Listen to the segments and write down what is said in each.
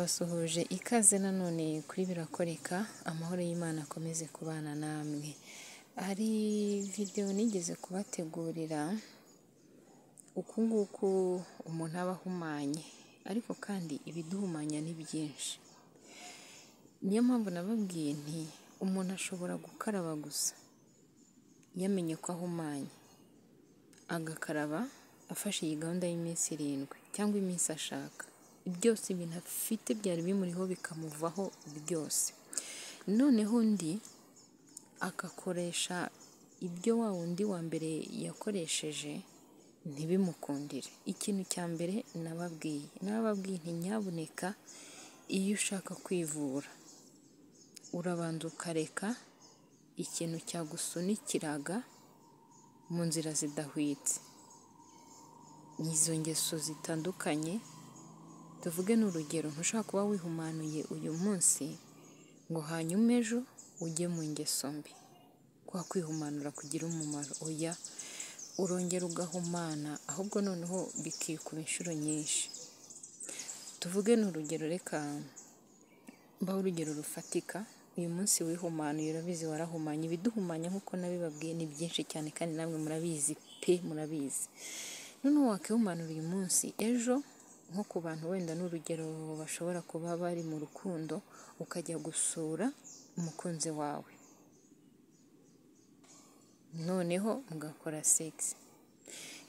Basuhuje ikaze nanone kuri birakoreka amahoro y'Imana akomeze kubana namwe, hari videwo nigeze kubategurira uku nguku umuntu aba ahumanye ariko kandi ibiduhumanya ni byinshi, niyo mpamvu nababwiye nti umuntu ashobora gukaraba gusa yamenye ko ahumanye, agakaraba afashe iyi gahunda y'iminsi irindwi cyangwa iminsi ashaka, byose ibintu afite byari bimuriho bikamuvaho byose, noneho undi agakoresha ibyo wa wundi wa mbere yakoresheje ntibimukundire, ikintu cya mbere nababwiye nababwiye nti nyabuneka iyo ushaka kwivura urabanza ukareka ikintu cyagusunikiraga mu nzira zidahwitse, izo ngeso zitandukanye tuvuge ni urugero ntushobora kuba wihumanuye uyu munsi ngo hanyuma ejo ujye mu ngeso mbi, kwa kwihumanura kugira umumaro oya, urongera ugahumana ahubwo noneho bikikuba inshuro nyinshi, tuvuge ni urugero reka mbahe urugero rufatika, uyu munsi wihumanuye urabizi warahumanye, ibiduhumanya nk'uko nabibabwiye ni byinshi cyane kandi namwe murabizi pe murabizi, noneho wakihumanura uyu munsi ejo nko ku bantu wenda ni urugero bashobora kuba bari mu rukundo ukajya gusura umukunzi wawe, noneho mugakora segisi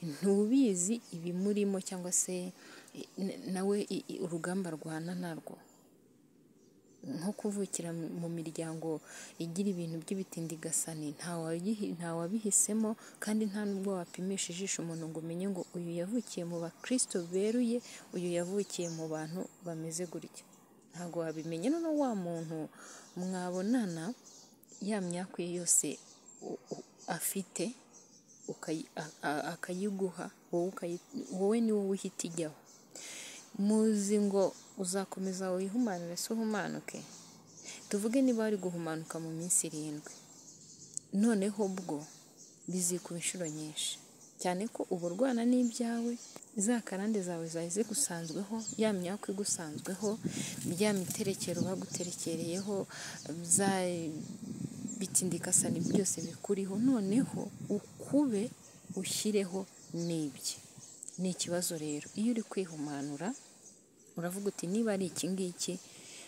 ntubizi ibimurimo cyangwa se nawe urugamba arwana narwo, nko kuvukira mu miryango igira ibintu by'ibitindigasani nta wabihisemo kandi nta n'ubwo wapimisha ijisho umuntu ngo umenye ngo uyu yavukiye mu bakristo beruye, uyu yavukiye mu bantu bameze gutya, ntabwo wabimenya noneho wa muntu mwabonana ya myaka ye yose afite akayiguha wowe ni wowe uhita ijyaho, muzi ngo uzakomeza wihumanure se uhumanuke, tuvuge niba wari guhumanuka mu minsi irindwi noneho bwo bizikuba inshuro nyinshi, cyane ko uba urwana n'ibyawe za karande zawe zari zigusanzweho, ya myaka igusanzweho, ya miterekero baguterekereyeho, bya bitindikasani byose bikuriho, noneho ukube ushyireho n'ibye, ni ikibazo rero iyo uri kwihumanura uravuga uti niba ari iki ngiki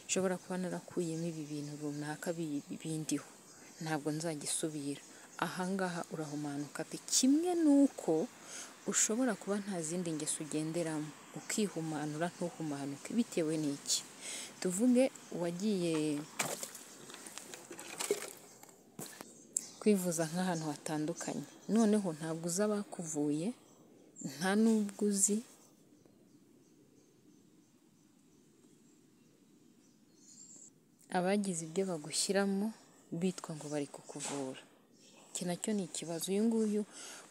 nshobora kuba narakuyemo ibi bintu runaka bindiho ntabwo nzagisubira, aha ngaha urahumanuka pe, kimwe n'uko ushobora kuba nta zindi ngeso ugenderamo ukihumanura ntuhumanuke bitewe n'iki, tuvuge wagiye kwivuza nk'ahantu hatandukanye, noneho ntabwo uzi abakuvuye nta n'ubwo uzi abagize ibyo bagushyiramo bitwa ngo bari kukuvura, iki nacyo ni ikibazo, uyu nguyu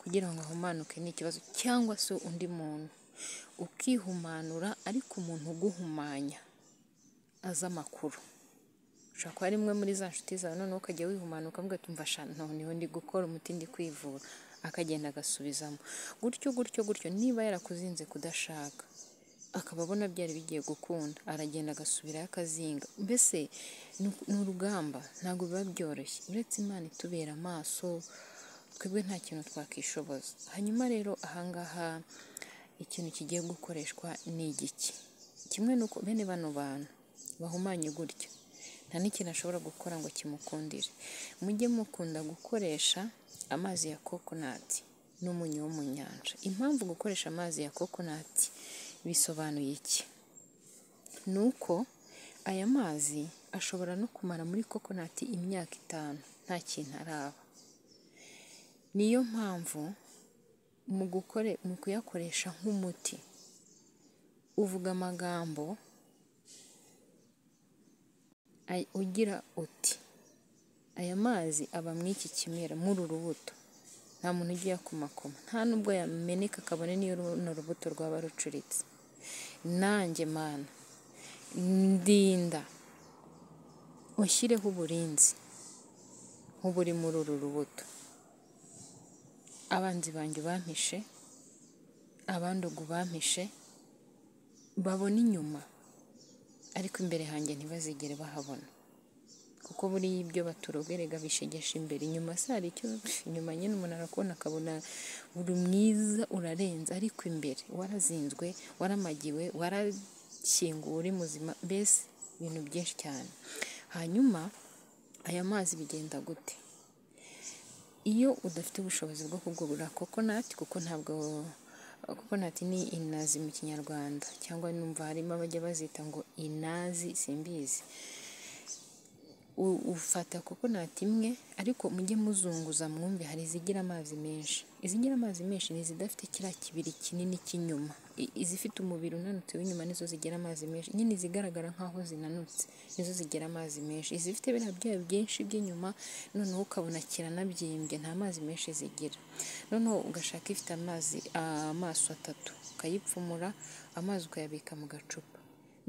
kugira ngo ahumanuke ni ikibazo cyangwa se undi muntu ukihumanura ariko umuntu uguhumanya azi amakuru, ushobora kuba ari imwe muri za nshuti zawe noneho ukajya wihumanuka ukavuga uti umva sha none niho ndi gukora umuti ndi kwivura, akagenda agasubizamo gutyo gutyo gutyo, niba yarakuzinze kudashaka akaba abona byari bigiye gukunda aragenda agasubirayo akazinga, mbese ni urugamba ntabwo biba byoroshye uretse Imana itubera amaso twebwe nta kintu twakishoboza, hanyuma rero aha ngaha ikintu kigiye gukoreshwa ni igiki, kimwe ni uko bene bano bantu bahumanye gutya nta n'ikintu ashobora gukora ngo kimukundire, mujye mukunda gukoresha amazi ya kokonati n'umunyu wo mu nyanja, impamvu gukoresha amazi ya kokonati bisobanuye iki? Ni uko aya mazi ashobora no kumara muri kokonati imyaka itanu nta kintu araba, niyo mpamvu mu kuyakoresha nk'umuti uvuga amagambo ugira uti aya mazi aba mu iki kimera muri uru rubuto, nta muntu ujya uyakomakoma nta n'ubwo yameneka kabone n'iyo runo rubuto rwaba rucuritse, nanjye Mana ndinda ushyireho uburinzi nk'uburi muri uru rubuto, abanzi banjye ubampishe, abandoga ubampishe, babone inyuma ariko ariko imbere hanjye ntibazigere bahabona kuko buriya ibyo baturoberega bishegesha imbere inyuma se hari icyo inyuma nyine umuntu arakubona akabona uri mwiza urarenze ariko imbere warazinzwe waramagiwe warashyinguwe uri muzima mbese ibintu byinshi cyane hanyuma aya mazi bigenda gute iyo udafite ubushobozi bwo kugurura kokonati kuko ntabwo kokonati ni inazi mu kinyarwanda cyangwa numva harimo abajya bazita ngo inazi simbizi ufata kokonati imwe ariko mujye muzunguza mwumve hari izigira amazi menshi izigira amazi menshi ni izidafite kiriya kibiri kinini cy'inyuma izifite umubiri unanutse w'inyuma nizo zigira amazi menshi nyine izigaragara nk'aho zinanutse nizo zigira amazi menshi izifite biriya byayo byinshi by'inyuma noneho ukabona kiranabyimbye nta mazi menshi zigira noneho ugashaka ifite amazi amaso atatu ukayipfumura amazi ukayabika mu gacupa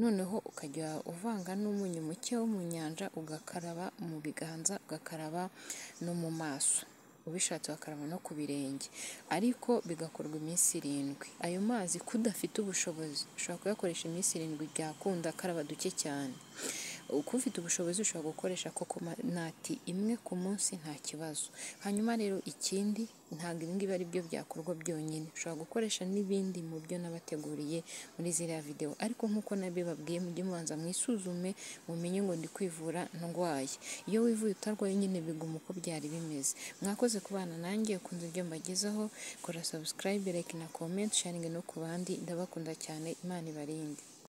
noneho ukajya uvanga n'umunyu muke wo mu nyanja ugakaraba mu biganza ugakaraba no mu maso ubishatse bakaraba no ku birenge ariko bigakorwa iminsi irindwi ayo mazi kudafite ubushobozi ushobora kuyakoresha iminsi irindwi byakunda akaraba duke cyane uko ufite ubushobozi ushobora gukoresha koko nati imwe ku munsi nta kibazo hanyuma rero ikindi ntabwo ibingibi ari byo byakorwa byonyine ushobora gukoresha n'ibindi mu byo nabateguriye muri ziriya videwo ariko nk'uko nabibabwiye mujye mubanza mwisuzume mumenye ngo ndi kwivura ndwaye iyo wivuye utarwaye nyine biguma uko byari bimeze mwakoze kubana nanjye ukunze ibyo mbagezaho kora sabusikarayibe reka na komenti sharingi no ku bandi ndabakunda cyane imana ibarinde